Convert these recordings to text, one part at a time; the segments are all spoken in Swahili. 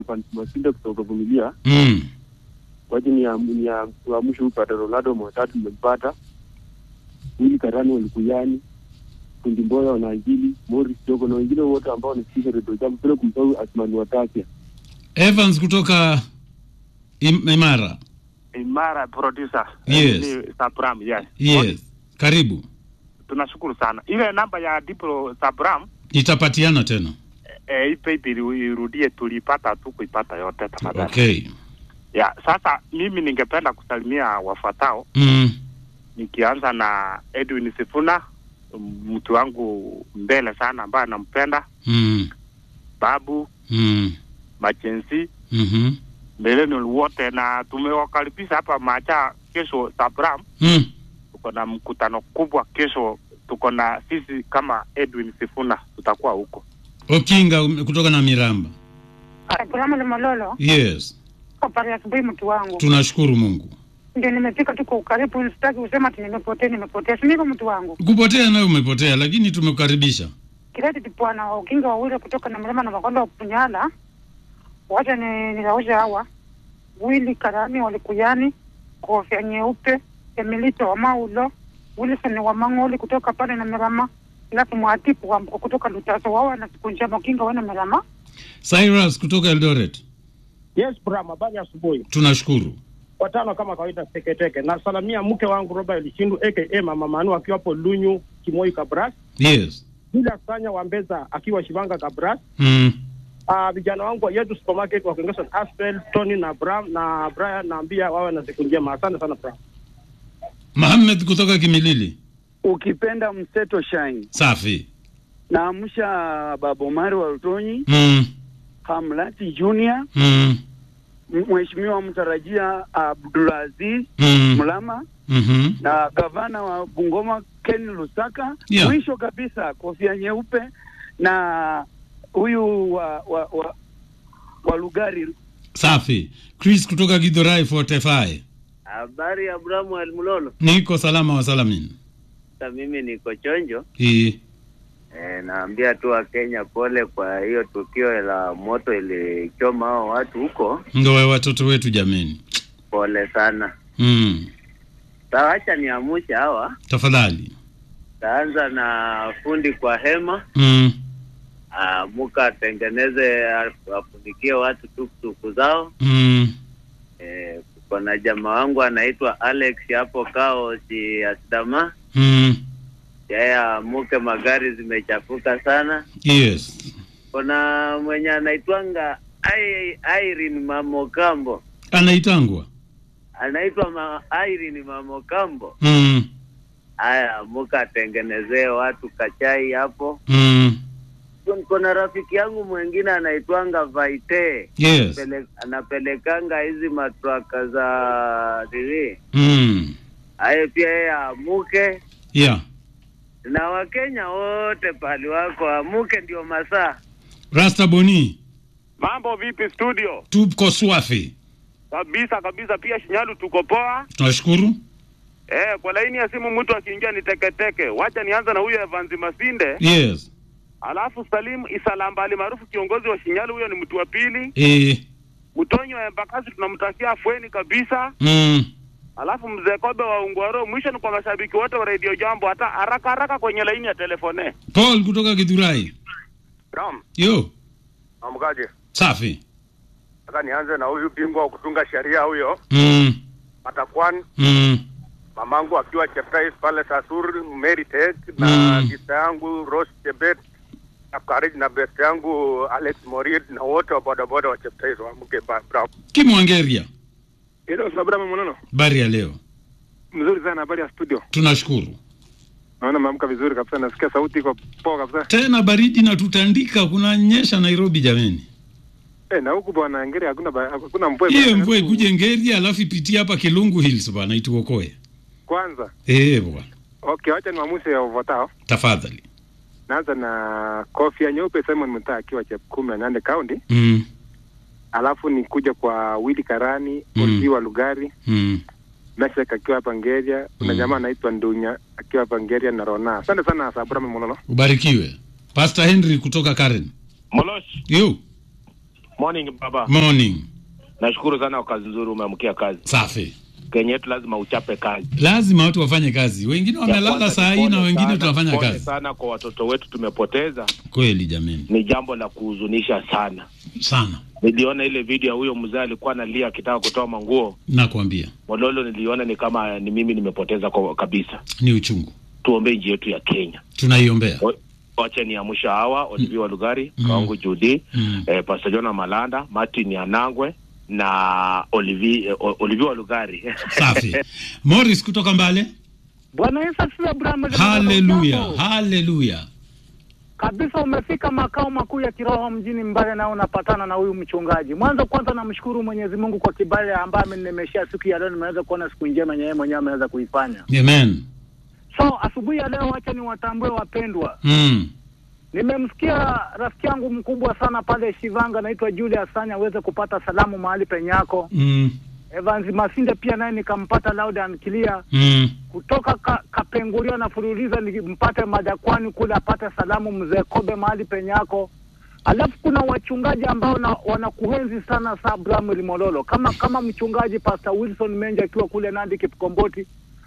Evans Masinde kutoka Vumilia. Mm. Waje ni ya ni ya kuamsha huyu Padre Ronaldo Mwatatu mmempata. Wili Karani walikuyani. Kundi Mboya wanaanjili, Morris Jogo na wengine wote ambao wanasikiza redio jambo bila kumsahau Asmani Watasia. Evans kutoka Im- Imara. Imara producer. Yes. Ni Sabram, yes. Yes. Karibu. Tunashukuru sana. Ile namba ya Diplo Sabram Itapatiana tena. eh, ipe ipe irudie, tulipata tu kuipata yote tafadhali. Okay. Ya, sasa mimi ningependa kusalimia wafuatao Mm. nikianza na Edwin Sifuna, m- mtu wangu mbele sana ambaye anampenda, Mm. Babu Mm. Machensi, Mhm. Millennial wote, na tumewakaribisha hapa Macha kesho Sabram. Mm. Tuko na mkutano kubwa kesho, tuko na sisi kama Edwin Sifuna tutakuwa huko. Okinga um, kutoka na Miramba. Abrahamu Limololo, Yes. habari ya asubuhi mtu wangu. Tunashukuru Mungu. Ndio nimefika tu kwa ukaribu, sitaki kusema ati nimepotea, nimepotea. Si ndivyo mtu wangu? Kupotea nayo umepotea, lakini tumekukaribisha. Kireti bwana wa ukinga wawili kutoka na mlima na makonda wa Punyala. Wacha ni nilaosha hawa. Wili Karami walikuyani, kofia nyeupe, Emilito wa Maulo, Wilson wa Mang'oli kutoka pale na Mirama, alafu mwatipu wa mko kutoka Lutaso wao na siku njema ukinga wana Mirama. Cyrus kutoka Eldoret. Yes, Bram, habari ya asubuhi. Tunashukuru. Watano kama kawaida, teketeke. Nasalamia mke wangu Robert Lishindu aka Mama Manu akiwa hapo Lunyu Kimoi Kabras, Yes. bila Sanya wa Mbeza akiwa Shivanga Kabras. Mm. Ah, vijana wangu wa yetu supermarket wakiongezwa na Aspel, Tony na Bram na Brian, naambia wawe na siku njema. Asante sana Bram. Mohamed kutoka Kimilili. ukipenda mseto shine Safi. naamsha baba Omari wa Rutonyi, Mm. Hamlati Junior, Mm. m- mheshimiwa mtarajia Abdulaziz Mm. Mlama Mhm. na gavana wa Bungoma Ken Lusaka. Yeah. Mwisho kabisa kofia nyeupe na huyu wa, wa, wa, wa Lugari. Safi. Chris kutoka Githurai 45. Habari ya Abrahamu Almulolo. Niko salama wa salamin. Sasa mimi niko chonjo. Hii. E, naambia tu Wakenya pole kwa hiyo tukio la moto ilichoma hao watu huko. Ndo wa watoto wetu jameni. Pole sana. Mm. Sasa acha niamushe hawa. Tafadhali. Taanza na fundi kwa hema. Mm. Ah, muka atengeneze afunikie watu tuktuku zao. Mm. Eh, kuko na jamaa wangu anaitwa Alex hapo kao si Asdama. Mm. Yeye amuke, magari zimechafuka sana. Yes. Kuna mwenye anaitwanga Ai- Irene Mamokambo, Anaitangwa. anaitwa ma Irene Mamokambo. Mm. Haya, muka atengenezee watu kachai hapo. Mm. Kuna rafiki yangu mwingine anaitwanga Vaite Yes. Pele, anapelekanga hizi matraka za nini, Mm. aye pia yeye amuke, Yeah. na Wakenya wote pali wako amuke, ndio masaa Rasta Boni. Mambo vipi studio? Tuko swafi. Kabisa kabisa, pia Shinyalu tuko poa. Tunashukuru. Eh, kwa laini ya simu mtu akiingia ni teketeke. Wacha nianza na huyo Evans Masinde, Yes. alafu Salim Isalambali maarufu kiongozi wa Shinyalu, huyo ni mtu wa pili. Eh. Mtonyo wa Embakasi tunamtakia afueni kabisa. Mm. Alafu mzee Kobe wa Ungwaro, mwisho ni kwa mashabiki wote wa Radio Jambo, hata haraka haraka kwenye laini ya telefone. Paul kutoka Githurai. Ram, Yo. amkaje? Safi. Nataka nianze na huyu bingwa wa kutunga sheria huyo Mm. Matakwan, Mm. mamangu akiwa Cheptais pale Sasur Meritek na Mm. sista yangu Rose Chebet na Karij na best yangu Alex Morid na wote wa bodaboda wa Cheptais waamke ba- bravo. Kimwangeria. Hilo Sabrama Monono. Habari ya leo. Mzuri sana habari ya studio. Tunashukuru. Naona maamka vizuri kabisa nasikia sauti iko poa kabisa. Tena baridi na tutandika kunanyesha Nairobi jameni. Eh, na huku bwana Ngeri hakuna ba- hakuna mvua. Hiyo bwana. mvua ikuje Ngeria alafu ipitie hapa Kilungu Hills bwana ituokoe. Kwanza. Eh bwana. Okay, wacha niwamuse ya ufuatao. Tafadhali. Naanza na kofia nyeupe Simon Mutai akiwa Chepkumi Nande County. Mm. Alafu nikuja kwa Willy Karani, Mm. Olvi wa Lugari, Mm. Meshek akiwa hapa Ngeria, kuna Mm. jamaa anaitwa Ndunya akiwa hapa Ngeria na Rona. Asante sana Sabrama Monono. Ubarikiwe. Pastor Henry kutoka Karen. Molosh, Yo. Morning baba. Morning. Nashukuru sana kwa kazi nzuri umeamkia kazi. Safi. Kenya yetu lazima uchape kazi. Lazima watu wafanye kazi. Wengine Ya wamelala kwanza saa ni hii na pole wengine sana, tunafanya pole kazi. sana kwa watoto wetu tumepoteza. Kweli jamani. Ni jambo la kuhuzunisha sana. Sana. Niliona ile video ya huyo mzee alikuwa analia akitaka kutoa manguo. Nakwambia. Mololo niliona ni kama ni mimi nimepoteza kwa kabisa. Ni uchungu. Tuombee nchi yetu ya Kenya. Tunaiombea. O- Wacha niamsha hawa Olivia Walugari, Mm. Kawangu Judy, Mm. eh, Pastor Jona Malanda, Martin Anangwe na Olivia eh, O- Olivia Walugari. Safi. Morris kutoka Mbale. Bwana Yesu asifiwe Abraham. Haleluya. Haleluya. kabisa umefika makao makuu ya kiroho mjini Mbale na unapatana na huyu mchungaji. Mwanzo kwanza namshukuru Mwenyezi Mungu kwa kibali ambaye amenemeshia siku ya leo, nimeweza kuona siku njema yenye yeye mwenyewe ameweza kuifanya. Amen. So asubuhi ya leo, wacha niwatambue wapendwa. Mm. Nimemsikia rafiki yangu mkubwa sana pale Shivanga, anaitwa Julius Sanya, aweze kupata salamu mahali penyako. Mm. Evans Masinde pia naye nikampata loud and clear Mm. kutoka ka, Kapenguria na Fululiza nimpate Madakwani kule apate salamu mzee Kobe mahali penyako. Alafu kuna wachungaji ambao na, wanakuenzi sana sa Abraham Limololo kama kama mchungaji Pastor Wilson Menja akiwa kule Nandi Kipkomboti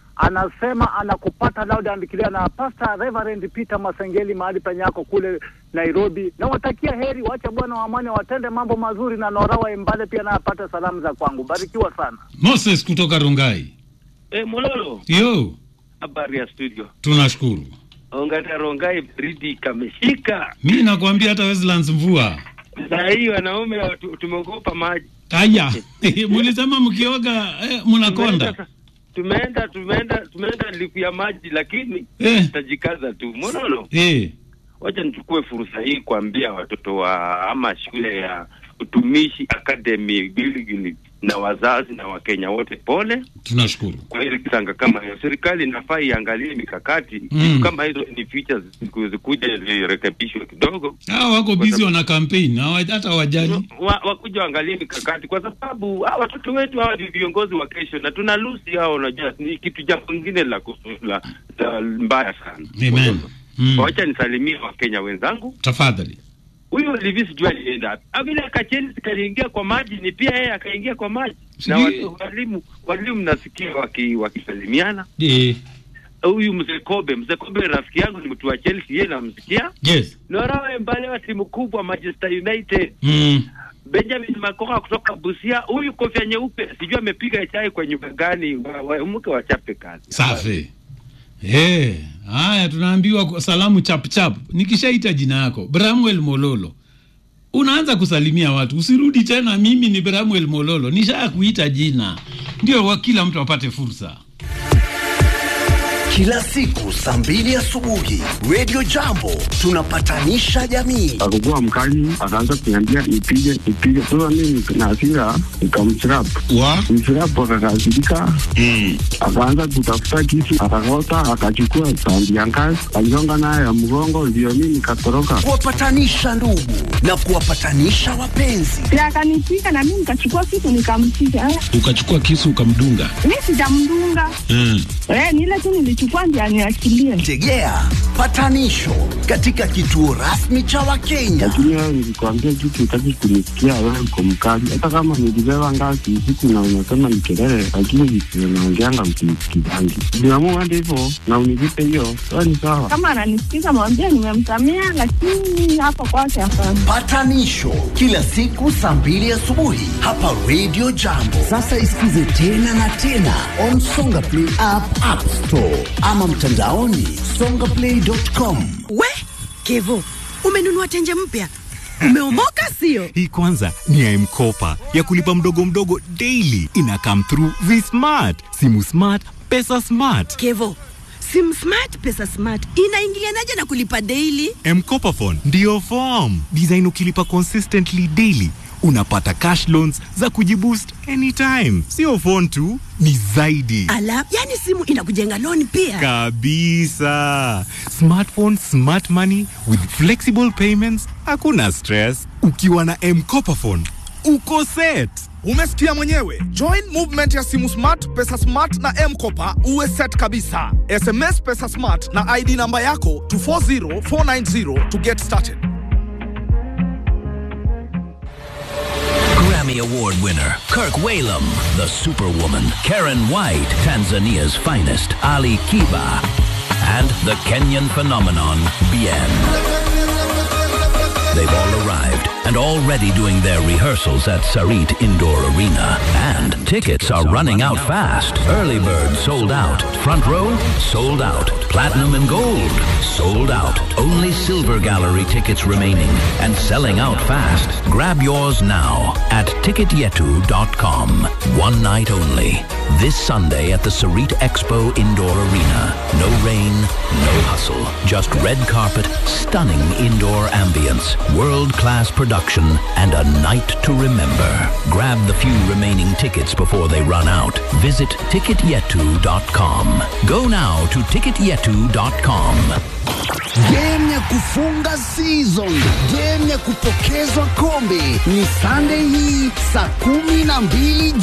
anasema anakupata loud and clear na Pastor Reverend Peter Masengeli mahali penyako kule Nairobi. Na watakia heri, wacha Bwana wa amani watende mambo mazuri, na Nora wa Embale pia naye apate salamu za kwangu. Barikiwa sana. Moses kutoka Rungai. Eh, Mololo, Yo, habari ya studio. tunashukuru. Ongata Rongai baridi kameshika. Mi nakwambia hata Westlands mvua. Saa hii wanaume watu- tumeogopa maji. Aya, mulisema mkioga eh, mnakonda. Tumeenda tumeenda tumeenda liku ya maji lakini Eh. tutajikaza tu. Mololo, Eh, wacha nichukue fursa hii kuambia watoto wa ama shule ya utumishi academy Giligili na wazazi na Wakenya wote pole tunashukuru. kwa hili kisanga kama hiyo. Serikali inafaa iangalie mikakati Mm. vitu kama hizo ni features ziku- zikuje zirekebishwe kidogo, Hao wako busy wana campaign, hawa- hata wajali. wa, wakuja waangalie mikakati, kwa sababu hawa watoto wetu hawa ni viongozi wa kesho, na tuna lusi hao. Unajua ni kitu jambo lingine la, kusu- la, la mbaya sana. Amen. Mm. Wacha nisalimie Wakenya wenzangu. Tafadhali. Huyu Olivis sijui alienda wapi. Ah, vile Kacheni kaliingia kwa maji, ni pia yeye akaingia kwa maji, na Sijui- watu, walimu walimu nasikia waki- wakisalimiana Eh, huyu mzee Kobe, mzee Kobe rafiki yangu ni mtu wa Chelsea, yeye namsikia. yes. Nora Mbale wa timu kubwa Manchester United. Mm. Benjamin Makoha kutoka Busia, huyu kofia nyeupe, sijui amepiga chai kwa nyumba gani, wa- wa- mke wachape kazi. Safi. Eh, haya tunaambiwa kwa salamu chap chap. Nikishaita jina yako Bramwell Mololo. Unaanza kusalimia watu. Usirudi tena mimi ni Bramwell Mololo. Nisha kuita jina. Ndio wa kila mtu apate fursa. Kila siku saa mbili asubuhi Radio Jambo tunapatanisha jamii. akakuwa mkali, akaanza kuniambia nipige nipige. Sasa mimi na hasira nikamchirap wa mchirap, akakasirika akaanza kutafuta kisu, akakota, akachukua sandi ya ngazi, aligonga nayo ya mgongo, ndio mimi nikatoroka. Kuwapatanisha ndugu na kuwapatanisha wapenzi. na akanipiga na mimi nikachukua kitu nikampiga. Eh, Ukachukua kisu ukamdunga. Mi sijamdunga Mm. eh, ni ile tu nilichukua ndio aniachilie. Tegea patanisho katika kituo rasmi cha Wakenya. Lakini wewe nilikwambia kitu, utaki kunisikia, wewe uko mkali. Hata kama nilibeba ngazi usiku na unasema ni kelele, lakini vitu naongeanga msinisikizangi. Niamua hadi hivyo na unilipe hiyo, wewe ni sawa. Kama ananisikiza mwambie nimemsamea, lakini hapo kwake hapana. Patanisho kila siku saa mbili asubuhi hapa Radio Jambo. Sasa isikize tena na tena on Songa Play app, App Store ama mtandaoni songaplay.com. We Kevo, umenunua tenje mpya, umeomoka sio? Hii kwanza ni ya M-Kopa ya kulipa mdogo mdogo daily. Ina come through vi-smart, simu smart, pesa smart. Kevo, sim smart pesa smart inaingilianaje na kulipa daily? M-Kopa phone ndiyo form design. Ukilipa consistently daily unapata cash loans za kujiboost anytime. Sio phone tu, ni zaidi Ala, yani simu inakujenga loan pia. kabisa. Smartphone, smart money with flexible payments, hakuna stress. Ukiwa na M-Kopa phone uko set. Umesikia mwenyewe. Join movement ya simu smart, pesa smart na M-Kopa uwe set kabisa. SMS pesa smart na ID namba yako to 40490 to get started. Grammy Award winner, Kirk Whalum, the Superwoman, Karen White, Tanzania's finest, Ali Kiba, and the Kenyan phenomenon, Bien. They've all arrived and already doing their rehearsals at Sarit Indoor Arena. And tickets are running out fast. Early bird sold out. Front row sold out. Platinum and gold sold out. Only silver gallery tickets remaining and selling out fast. Grab yours now at ticketyetu.com. One night only. This Sunday at the Sarit Expo Indoor Arena. No rain, no hustle. Just red carpet, stunning indoor ambience, world-class production, and a night to remember. Grab the few remaining tickets before they run out. Visit ticketyetu.com. Go now to ticketyetu.com. Game ya kufunga season, game ya kupokezwa kombe ni Sunday hii saa kumi na mbili